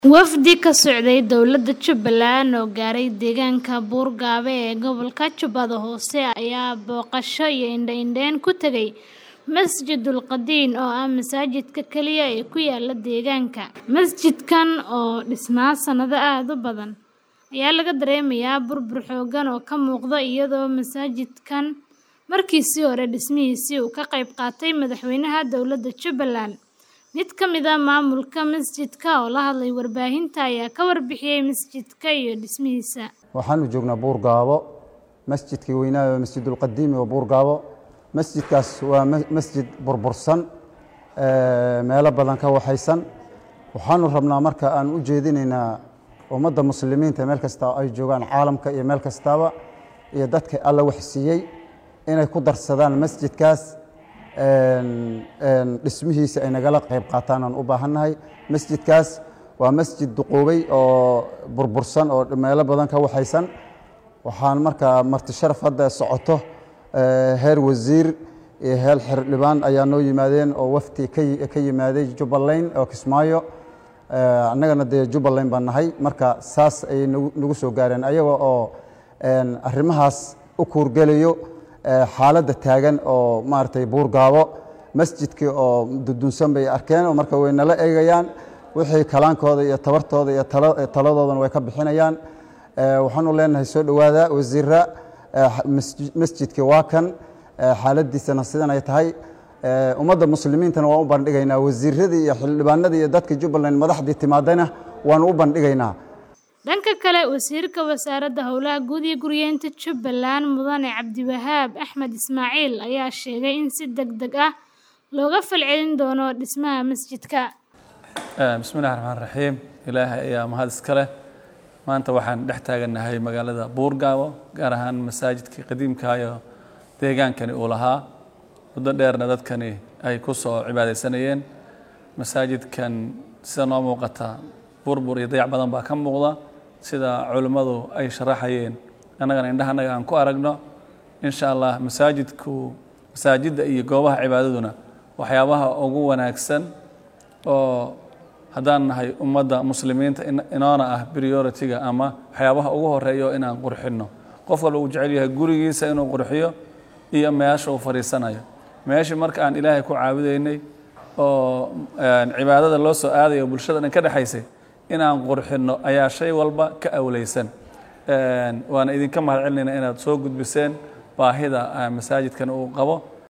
Wafdi ka socday dowladda Jubbaland oo gaaray deegaanka Buurgaabe ee gobolka Jubbada Hoose ayaa booqasho iyo indho-indheyn ku tagay Masjidul Qadiim oo ah masaajidka kaliya ee ku yaala deegaanka. Masjidkan oo dhisnaa sanado aad u badan, ayaa laga dareemayaa burbur xooggan oo ka muuqda iyadoo masaajidkan markiisii hore dhismihiisa uu ka qayb qaatay madaxweynaha dowladda Jubbaland. Mid ka mid ah maamulka masjidka oo la hadlay warbaahinta ayaa ka warbixiyay masjidka iyo dhismihiisa. waxaanu joognaa buurgaabo masjidkii weynaa masjidul qadiimi oo buurgaabo masjidkaas waa ma- masjid burbursan ee, meelo badan ka waxaysan waxaanu rabnaa marka aan u jeedinaynaa ummadda muslimiinta meel kasta ay joogaan caalamka iyo meel kastaba iyo dadka alla wax siiyey inay ku darsadaan masjidkaas een, een, dhismihiisa ay nagala qayb qaataan aan u baahannahay masjidkaas waa masjid duqoobay oo burbursan oo meelo badan ka waxaysan waxaan markaa marti sharaf hadda socoto ee, heer wasiir iyo heer xildhibaan ayaa noo yimaadeen oo wafti ka yi- ka yimaaday jubbaland oo kismaayo Ee, annagana dee jubbaland baan nahay marka saas ayay nagu nagu soo gaareen ayaga oo een, arrimahaas u kuurgelayo ee, xaaladda taagan oo maaragtay buurgaabo masjidkii oo dudunsan bay arkeen oo marka way nala eegayaan wixii kalaankooda iyo tabartooda iyo tala- taladoodana way ka bixinayaan Ee, waxaanu leenahay soo dhowaada wasiira ee, xa- masji- masjidkii waa kan ee, xaaladiisana sidan ay tahay Ee, ummadda muslimiintana waan u bandhigaynaa wasiiradii iyo xildhibaanadii iyo dadka jubbaland madaxdii timaadana waanu u bandhigaynaa Dhanka kale, wasiirka wasaaradda howlaha guud iyo guryeynta Jubbaland Mudane Cabdiwahaab Axmed Ismaaciil ayaa sheegay in si degdeg ah looga falcelin doono dhismaha masjidka. Eh, bismillahi raxmaan raxiim ilaahay ayaa mahad iska leh maanta waxaan dhex taagannahay magaalada buurgaabo gaar ahaan masaajidkii qadiimkaayo deegaankani uu lahaa muddo dheerna dadkani ay ku soo cibaadaysanayeen masaajidkan sida noo muuqata burbur iyo dayac badan baa ka muuqda sida culimmadu ay sharaxayeen annagana indhahanaga aan ku aragno insha allah masaajidku masaajidda iyo goobaha cibaadaduna waxyaabaha ugu wanaagsan oo haddaan nahay ummadda muslimiinta in- inoona ah priority-ga ama waxyaabaha ugu horeeya oo inaan qurxinno qof walba uu jecel yahay gurigiisa inuu qurxiyo iyo meesha uu fadhiisanayo meeshii marka aan ilaahay ku caabudaynay oo een, cibaadada loo soo aadayo bulshada dhan ka dhexaysay inaan qurxinno ayaa shay walba ka awleysan Een, waana idinka mahad celinayna inaad soo gudbiseen baahida ah, masaajidkan uu qabo